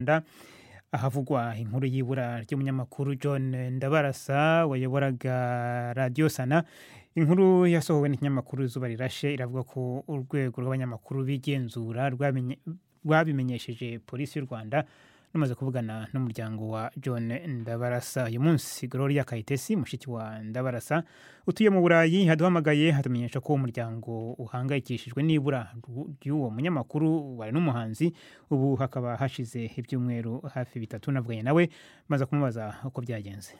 Rwanda, ahavugwa inkuru y'ibura ry'umunyamakuru John Ndabarasa wayoboraga radiyo Sana. Inkuru yasohowe n'ikinyamakuru Izuba Rirashe iravuga ko urwego rw'abanyamakuru b'igenzura rwamenye- rwabimenyesheje polisi y'u Rwanda rumaze kuvugana n'umuryango wa John Ndabarasa. Uyu munsi Gloria Kayitesi mushiki wa Ndabarasa utuye mu Burayi yaduhamagaye atumenyesha ko umuryango uhangayikishijwe n'ibura ru- ry'uwo munyamakuru wari n'umuhanzi ubu hakaba hashize ibyumweru hafi bitatu navuganye nawe maze kumubaza uko byagenze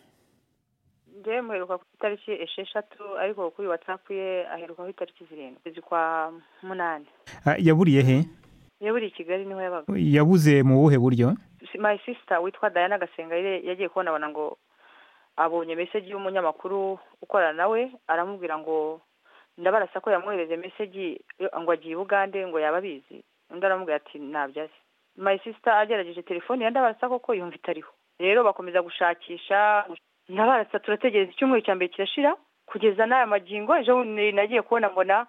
njyewe muheruka ku itariki esheshatu ariko kuri watsapu ye aheruka ku itariki zirindwi ukwezi kwa munani Ah, yaburiye he yaburi i kigali niho yabaga yabuze mu buhe buryo Si- my sister witwa diana gasengayire yagiye kubonabona ngo abonye meseji y'umunyamakuru ukorana nawe aramubwira ngo ndabarasa ko yamwohereje meseji yo- ngo agiye i bugande ngo yaba abizi undi aramubwira ati ntabyo azi my sister agerageje telefoni ya ndabarasa koko yumva itariho rero bakomeza gushakisha ndabarasa turategereza icyumweru cya mbere kirashira kugeza n'aya magingo ejo bundi nagiye kubona mbona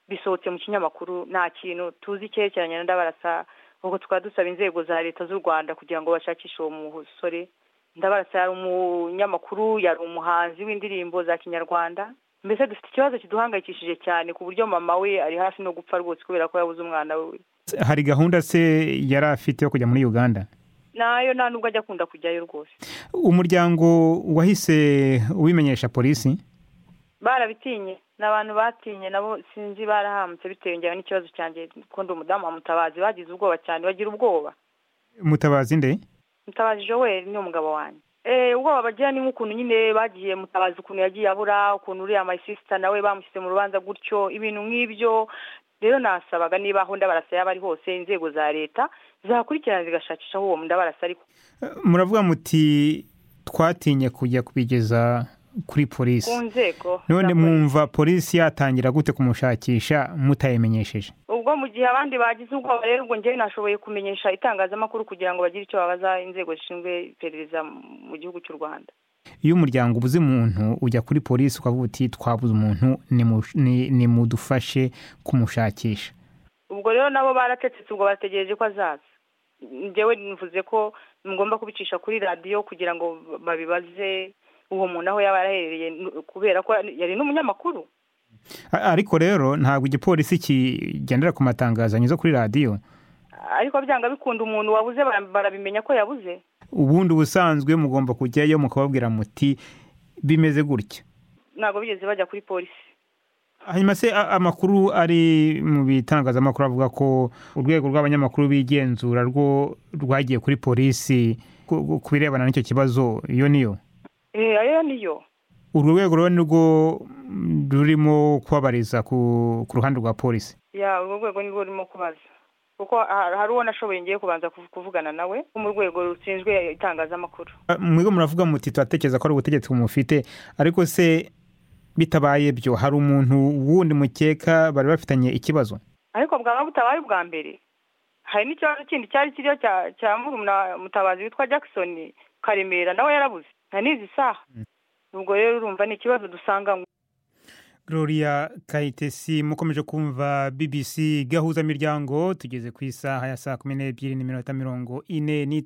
bisohotse mu kinyamakuru nta kintu tuzi icyerekeranye na ndabarasa ubwo tukaba dusaba inzego za leta z'u rwanda kugira ngo bashakishe uwo musore ndabarasa yari umunyamakuru yari umuhanzi w'indirimbo za kinyarwanda mbese dufite ikibazo kiduhangayikishije cyane ku buryo mama we ari hafi no gupfa rwose kubera ko yabuze umwana we hari gahunda se yari afite yo kujya muri uganda nayo nta nubwo ajya akunda kujyayo rwose umuryango wahise ubimenyesha polisi barabitinye ni abantu batinye nabo sinzi barahambutse bitewe njyewe n'ikibazo cyanjye ko ndi umudamu wa mutabazi bagize ubwoba cyane bagira ubwoba mutabazi nde mutabazi joel ni umugabo wanjye eh ubwoba bagira ni nk'ukuntu nyine bagiye mutabazi ukuntu yagiye abura ukuntu uriya mayisisita nawe bamushyize mu rubanza gutyo ibintu nk'ibyo rero nasabaga niba aho ndabarasa yaba ari hose inzego za leta zakurikirana zigashakisha aho uwo ndabarasa ariko muravuga muti twatinye kujya kubigeza kuri polisi ku nzego none za mwumva polisi yatangira gute kumushakisha mutayimenyesheje ubwo mu gihe abandi bagize ubwoba rero ubwo njyewe nashoboye kumenyesha itangazamakuru kugira ngo bagire icyo babaza inzego zishinzwe iperereza mu gihugu cy'u rwanda iyo umuryango ubuze umuntu ujya kuri polisi ukavuga uti twabuze umuntu nimush- ni- nimudufashe kumushakisha ubwo rero nabo baratetse ubwo bategereje ko azaza njyewe nivuze ko ngomba kubicisha kuri radiyo kugira ngo babibaze uwo muntu aho yaba yaraherereye nu- kubera ko yari n'umunyamakuru A- ariko rero ntabwo igipolisi kigendera ku matangazo anyuze kuri radiyo ariko byanga bikunda umuntu wabuze bara- barabimenya ko yabuze ubundi ubusanzwe mugomba kujyayo mukababwira muti bimeze gutya ntabwo bigeze bajya kuri polisi hanyuma se a- amakuru ari mu bitangazamakuru avuga ko urwego rw'abanyamakuru b'igenzura rwo rwagiye kuri polisi ku- ku- ku birebana n'icyo kibazo iyo niyo Eh, ayo niyo urwo rwego rero nirwo mm, rurimo kubabariza ku ku ruhande rwa polisi ya urwo rwego nirwo rurimo kubaza kuko ha- hari uwo nashoboye ngiye kubanza kuv- kuvugana nawe wo mu rwego rushinzwe itangazamakuru Ah, mwigo muravuga muti turatekereza ko ari ubutegetsi bumufite ariko se bitabaye byo hari umuntu wundi mukeka bari bafitanye ikibazo ariko bwaba butabaye ubwa mbere hari n'ikibazo kindi cyari kiriho cya cya murumuna mutabazi witwa Jackson Karemera nawe yarabuze nta nizi isaha ubwo rero urumva ni ikibazo dusanga Gloria Kayitesi mukomeje kumva BBC gahuza miryango tugeze ku isaha ya saa kumi n'ebyiri n'iminota mirongo ine n'itanu